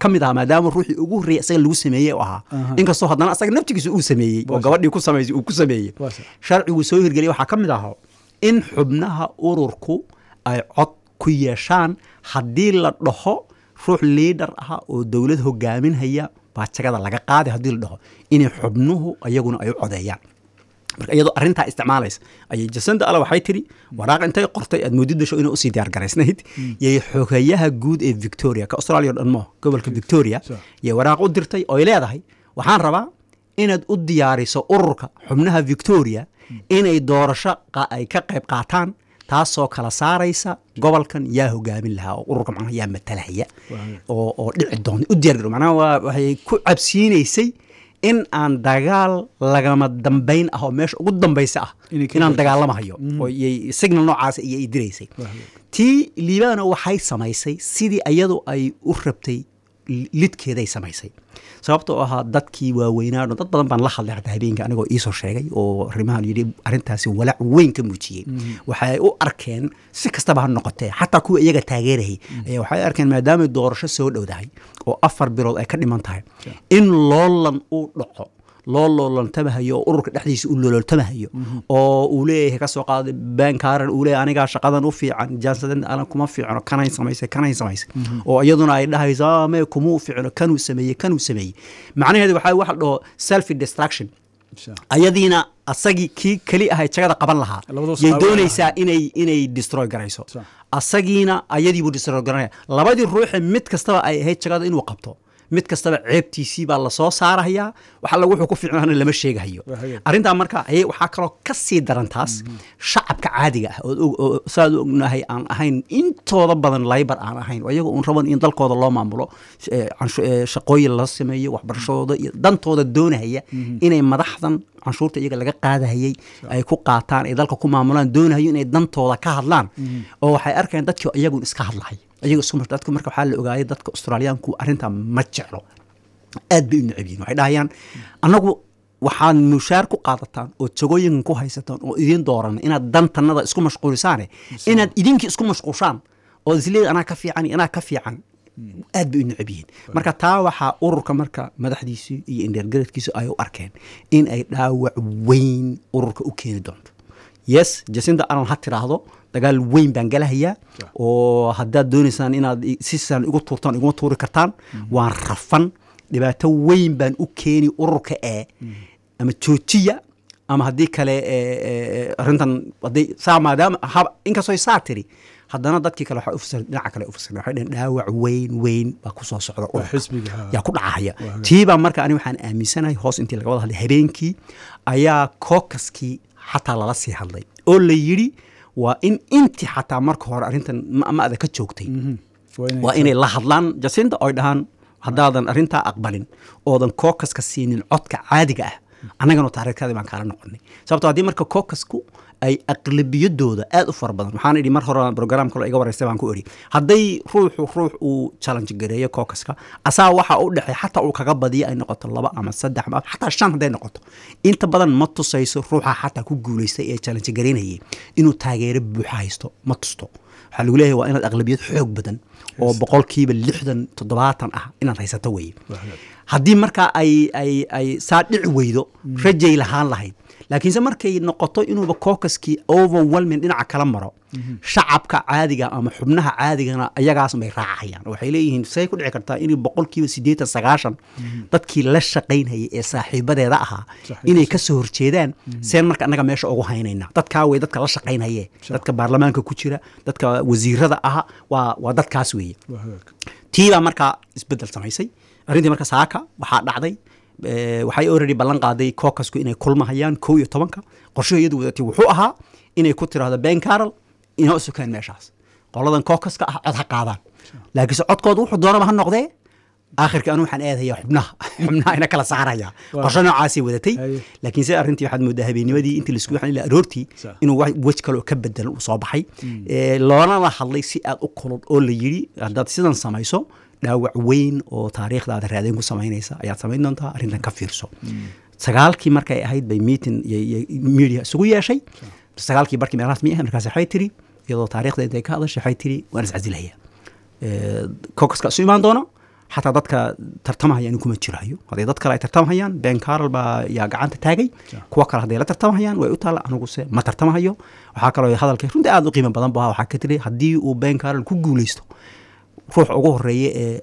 ka mid ahaa maadaama ruuxii ugu horreeyay isaga lagu sameeyey u ahaa Aha. inkastoo haddana asaga naftigiisa uu sameeyey oo Waa gabadhii ku samaysay uu ku sameeyey Waa sax. sharcigu soo hirgeliyay waxaa ka mid ahaa in xubnaha ururku ay cod ku yeeshaan haddii la dhaho ruux liidhar ah oo dowlad hogaaminhaya baa jagada laga qaaday haddii la dhaho inay xubnuhu iyaguna ay u codeeyaan marka iyadoo arrintaa isticmaalaysa ayay jasanda alla waxay tidhi waraaq intay qortay aad moodid dasho inay usii diyaar garaysnayd yay xogeyaha guud ee victoria ka australia o dhan mo gobolka victoria Sure. yay waraaq u dirtay ooy leedahay waxaan rabaa inaad u diyaariso ururka xubnaha victoria inay doorasho qa- ay ka qayb qaataan taasoo kala saaraysa gobolkan yaa hogaamin lahaa oo ururka macnaha yaa matalahaya Waayo. oo oo dhici doonta u diyaar garo macnaha waa waxay ku cabsiinaysay in aan dagaal lagama dambayn ah oo meesha ugu dambaysa ah Inay ka inaan gaarto. dagaalamahayo oo iyay signal noocaas iyo ay diraysay Waayo. tii liibana waxay samaysay sidii iyadu ay u rabtay li- lidkeeday samaysay sababtoo ahaa dadkii waaweynaa dhan dad badan baan la hadlay hataa habeenka anigoo iisoo sheegay oo arrimahan yidhi arrintaasi walaac weyn ka muujiyey waxay u arkeen si kastaba ha noqotee xataa kuwa iyaga taageerayay ayaa waxay arkeen maadaamay doorasho soo dhowdahay oo afar bilood ay ka dhiman tahay in loolan uu dhaco loo loolantamahayo oo ururka dhexdiisa u loolantamahayo oo uu leeyahay ka soo qaaday bankaaran uu leeyahay anigaa shaqadan u fiican jansadan alan kuma fiicno kanay samaysay kanay samaysay oo iyaduna ay dhahayso "Ah, mee kumuu fiicno kanuu sameeyey kanuu sameeyey macnaheedu waxaa waxa la dhaho self destruction Sure. ayadiina asagii kii keli ahay jagada qaban lahaa Labadoo yay saawa doonaysaa inay inay destroy garayso Sure. asagiina ayadiibuu destroy garanaya labadii ruuxe mid kastaba ay ahayd jagada inuu qabto mid kastaba ceebtiisii baa lasoo saarahayaa wax alla wuxuu ku fiicnaana lama sheegahayo Waa hagaag. arrintaa marka ayay waxaa kaloo ka sii daran taas shacabka caadiga ah oo og- oo saad u ognahay aan ahayn intooda badan laybar aan ahayn oo iyaga uun raban in dalkooda loo maamulo eh, canshu- eh, shaqooyin la sameeyo waxbarashadooda iyo dantooda doonahaya inay madaxdan canshuurta iyaga laga qaadahayay ay ku qaataan ay dalka ku maamulaan doonahayo inay dantooda ka hadlaan oo waxay arkayaan dadkii iyagun iska hadlahay iyaga isku mar- dadku marka waxaa la ogaayay dadka australiyaanku arrintaa ma jeclo aad bay u necab yihin waxay dhahayaan annagu waxaad mushaar ku qaadataan oo jagooyinkan ku haysataan oo idiin dooran inaad dantanada isku mashquulisaane inaad idinkii isku mashquushaan oo isleeda anaa ka fiican iyo anaa ka fiican aad bay u necab yihiin marka taa waxaa ururka marka madaxdiisu iyo indheergaradkiisu ay u arkeen in ay dhaawac weyn ururka u keeni doonto yes jasinda alan ha tiraahdo dagaal weyn baan galahayaa oo haddaad doonaysaan inaad i- si saan igu tuurtaan iguma tuuri kartaan waan rafan dhibaato weyn baan u keeni ururka ee ama joojiya ama haddii kale e, e, e, arrintan haddii saa maadaama hab- inkastoo saa tiri haddana dadkii kale waxay ufasir dhinaca kale ufasireen waxay dhaheen dhaawac weyn weyn baa ku soo socda ururka xisbiga, ha. yaa ku dhacaya Waa hagaag. tiibaa marka ani waxaan aaminsanahay hoos intii laga wada hadlay habeenkii ayaa kookaskii xataa lala sii hadlay oo la yidhi waa in intii xataa marka hore arrintan ma- ma-da ka joogtay waa inay la hadlaan jasinda oy dhahaan haddaadan arrintaa aqbalin oodan kookaska siinin codka caadiga ah annagana taariikhkaadii baan kaala noqonay sababto haddii marka kookasku ay aqlabiyadooda aad u fara badan waxaan idhi mar hore program kale iga wareystay baan ku idhi hadday ruuxu ruux uu challenge gareeyo kookaska asaa waxa u dhexey xataa uu kaga badiyo ay noqoto laba ama saddex ama xataa shan hadday noqoto inta badan ma tusayso ruuxa xataa ku guulaystay ee challenge gareynayay inuu taageero buuxa haysto ma tusto waxaa lagu leeyahay waa inaad aqlabiyad xoog badan oo boqolkiiba lixdan toddobaatan ah inaad haysato weeye haddii markaa ay ay ay saa dhici weydo rajay lahaan lahayd laakiinse markay noqoto inuuba kookaskii overwhelming dhinaca kala maro shacabka caadiga ama xubnaha caadigana ayagaas bay raacayaan waxay leeyihiin say ku dhici kartaa in boqolkiiba siddeetan sagaashan dadkii la shaqaynayay ee saaxiibadeeda ahaa inay ka soo horjeedaan seen marka annaga meesha ugu haynayna dadkaa wey dadka la shaqaynaye dadka baarlamaanka ku jira dadka wasiirada aha waa waa dadkaas weeye tiibaa markaa isbedel samaysay arrintii marka saaka waxaa dhacday eh, waxay already ballan qaaday kookasku inay kulmahayaan kow iyo tobanka qorshuhu iyadu wadatay wuxuu ahaa inay ku tiraahdo ben carol inoo sukeen meeshaas qoladan kookaska ah cod ha qaadaan laakiinse codkooda wuxuu doonaba ha noqdee aakhirka anu waxaan aadayaa xubnaha xubnaha ina kala saaraya qorsho noocaasay wadatay Haye. laakiinse arrintii waxaad moodaa habeennimadii intii laisku waxaan ilaa aroortii Sa- inuu wa- wej kale oo ka bedelan uu soo baxay Eh, loonana hadlay si aad u kulul oo la yidhi haddaad sidan samayso dhaawac weyn oo taariikhdaada raadeen ku samaynaysa ayaad samayn doontaa arrintan ka fiirso sagaalkii markay ahayd bay meeting iyo- iyo media isugu yeeshay sagaalkii barkii meelahaas mi ah markaas waxay tiri iyadoo taariikhda intay ka hadashay waxay tiri waan iscasilaya kokaska isu imaan doono xataa dadka tartamahaya anigu kuma jirayo hadday dad kale ay tartamahayaan ben carol baa yaa gacanta taagay kuwa kale hadday la tartamahayaan way u taalla aniguse ma tartamahayo waxaa kaloo hadalka runtii aada u qiimo badan ba waxaa ka tiri haddii uu ben carol ku guuleysto ruux ugu horeeya ee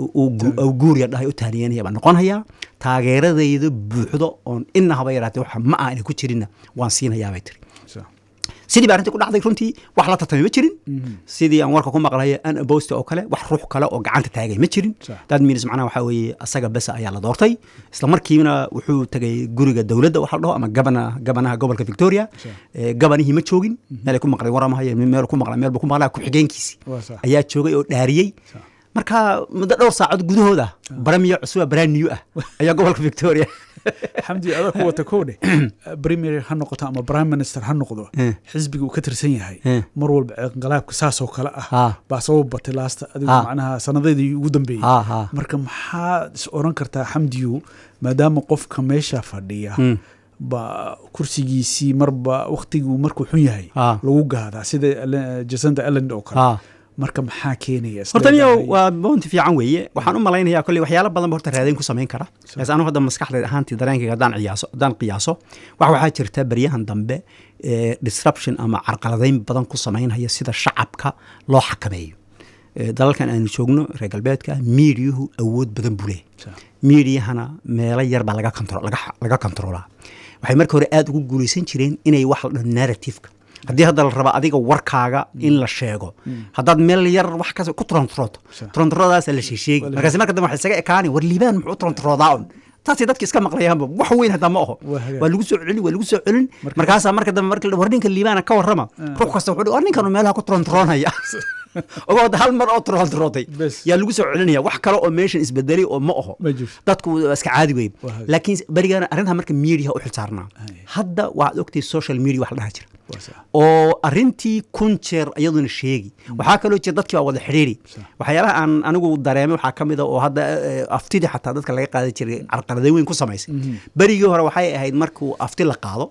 uu guuriya dhahay u taaniyanaya baan noqonhayaa taageeradayda buuxdo oon ina haba yaraatee waxa ma ah inay ku jirinna waan siinayaa bay tiri sidii ba arrintii ku dhacday runtii wax la tartamay ma jirin sidii aan warka ku maqlaya an abosta oo kale wax ruux kale oo gacanta taagay ma jirin dad minis macnaha waxaa weeye asaga besa ayaa la doortay isla markiina wuxuu tegay guriga dowladda waxa la dhaho ama gabana gabanaha gobolka victoria gabanihii ma joogin meelay ku maqlay waramahay meel ku maqlay meel buu ku maqlay ku-xigeenkiisi ayaa joogay oo dhaariyey marka muddo dhowr saacad gudahooda baramiyo cusuba braniyu ah ayaa gobolka victoria xamdi adaa ku wata kow dheh premier ha noqoto ama prime minister ha noqdo xisbiga uu ka tirsan yahay mar walba inqalaabka saasoo kale ah baa sabab batay laasta adigu macnaha sanadeedii ugu dambeeyey marka maxaa is oran kartaa xamdiyu maadaama qofka meesha fadhiya ba kursigiisii marba waktiguu markuu xun yahay lagu gaadaa sida jasanta elland oo kale marka maxaa keenaya horta niyo waa boonti fiican weeye waxaan u malaynayaa kolley waxyaalo badan ba horta raadayn ku samayn kara bas anu hadda maskaxdeed ahaantii dareenkayga haddaan qiyaaso haddaan qiyaaso wax waxaa jirta beryahan dambe disruption ama carqaladayn badan ku samaynhaya sida shacabka loo xakameeyo dalalkan aanu joogno reer galbeedka miidiyuhu awood badan buu leeyahy miidiyahana meelo yar baa laga kontroolaa waxay marka hore aada ugu guulaysan jireen inay wax la dhaho narrativeka haddii hadda la raba adiga warkaaga in la sheego haddaad meel yar wax kas ku trontrooto trontroodaasa la sheesheegi markaas marka dambe waxa isaga ekaani war liibaan muxuu trontroodaa un taasay dadka iska maqlayaanba wax weyn hataa ma oho waa lagu soo celin waa lagu soo celin markaasaa marka dambe marka war ninka liibaana ka warrama ruux kasta wuxuu war ninkanu meelaha ku trontroonaya ogoo hal mar oo trontrootay yaa lagu soo celinaya wax kale oo meeshan isbedelay oo ma oho dadku waa iska caadi wey laakiin berigana arrintaa marka media u xilsaarnaa hadda waxaad ogtay social media wax la dhaha jira oo arintii kun jeer iyaduna sheegi waxaa kaloo jira dadkii baa wada xidhiiri waxyaalaha aan anigu dareemay waxaa ka mid a oo hadda aftidii xataa dadka laga qaadan jiray carqaladeyn weyn ku samaysay berigii hore waxay ahayd markuu afti la qaado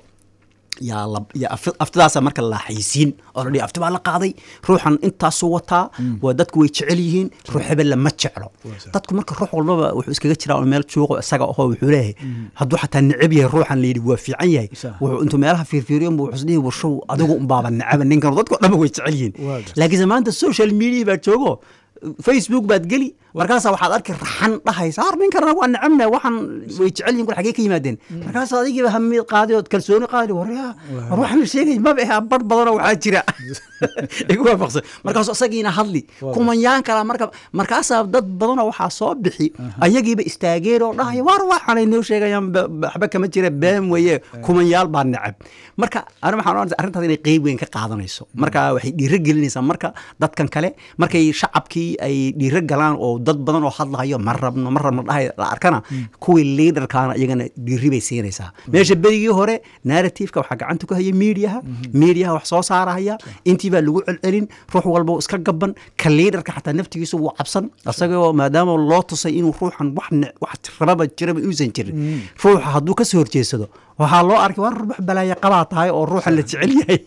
yaa aftidaasa marka la xaysiin oo la dhihi afti baa la qaaday ruuxan intaasuu wataa waa dadku way jecel yihiin ruux hebella ma jeclo dadku marka ruux walbaba wuxuu iskaga jiraa oo meel juuqo isaga ahoo wuxuu leeyahay hadduu xataa necab yahay ruuxan la yidhi waa fiican yahay wuxuu intuu meelaha fiirfiiriyo wuxuu isdhihi warshow adigu unbaaba necaba ninkan dadku dhanba way jecel yihiin laakiinse maanta social media baa joogo facebook baad geli markaasaa waxaad arki raxan dhahaysa har ninkan waa necabna waxaan way jecel yihin kul xagee ka yimaadeen markaas adigiiba hamid qaaday ood kalsooni qaaday warya war waxaan la sheegay maba ahaa bar badanoo waxaa jira igu waafaqsan markaasuu isagiina hadli kumanyaan kala marka markaasaa dad badanoo waxaa soo bixi ayagiiba istaageen oo dhahaya war waxaanay noo sheegayaan waxba kama jira been weeye kumanyaal baa necab marka ani waxaan oranaysa arrintaas inay qeyb weyn ka qaadanayso marka waxay dhiiro gelinaysaa marka dadkan kale markay shacabkii ay dhiiro galaan oo dad badan oo hadlahayo ma rabno ma rabno dhahay la arkana kuwii liidarkaana iyagana dhiiri bay siinaysaa meesha berigii hore narrativeka waxaa gacanta ku haya miidiyaha miidiyaha wax soo saarahaya intii baa lagu celcelin ruux walba iska gaban ka liidarka xataa naftigiisu wuu cabsan isagoo maadaama loo tusay inuu ruuxan wax wax rababa jiraba inuusan jirin ruuxa hadduu ka soo horjeedsado waxaa loo arkay war wax balaaya qabaa tahay oo ruuxan la jecel yahay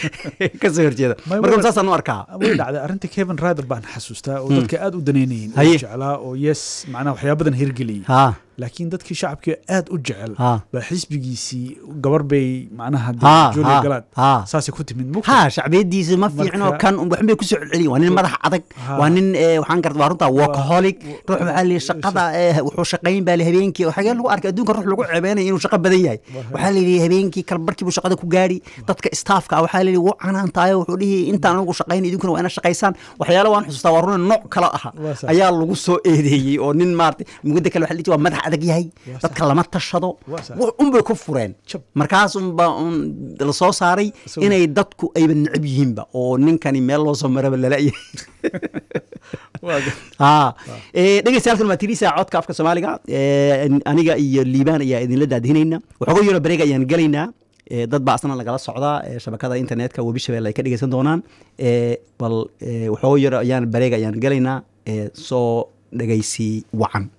ka soo horjeeda marka saasaan u arkaa way dhacday arrinta kevin rider baan xasuustaa oo dadka aad u danaynayeen oo jeclaa oo yes macnaha waxyaa badan hirgeliyey laakiin dadkii shacabkii aad u jecel baa xisbigiisii gabar bay macnaha julia galaad saasay ku timid ha shacbiyadiisa ma fiicno kan waxbay ku soo celceliyin waa nin madax adag waa nin waxaan garta waa runtaa workaholic ruux waxaa la shaqada wuxuu shaqayn baa habeenkii oo xagee lagu arkay adduunka ruux lagu ceebeynaya inuu shaqo badan yahay waxaa la yidhi habeenkii kalbarkii buu shaqada ku gaari dadka staafka waxaa la yidhi wuu canaantaayo wuxuu dhihi intaan anigu shaqayn idinkuna waa ina shaqaysaan waxyaalo waan xusuustaa waa runa nooc kale aha ayaa lagu soo eedeeyey oo nin maarata mugada kale waxa la waa madax adag yahay dadka lama tashado unbay ku fureen markaas unba la soo saaray inay dadku ayba necab yihiinba oo ninkani meel loo soo maraba lalayahay dhegeystayaalkan waa tirisa codka afka soomaaliga aniga iyo liibaan ayaa idinla daadihinayna waxooga yaro bareeg ayaan gelaynaa dad baa asna lagala socdaa shabakada internetka webi shabelle ay ka dhegeysan doonaan bal waxooga yaro ayaan bareeg ayaan gelaynaa soo dhegeysi wacan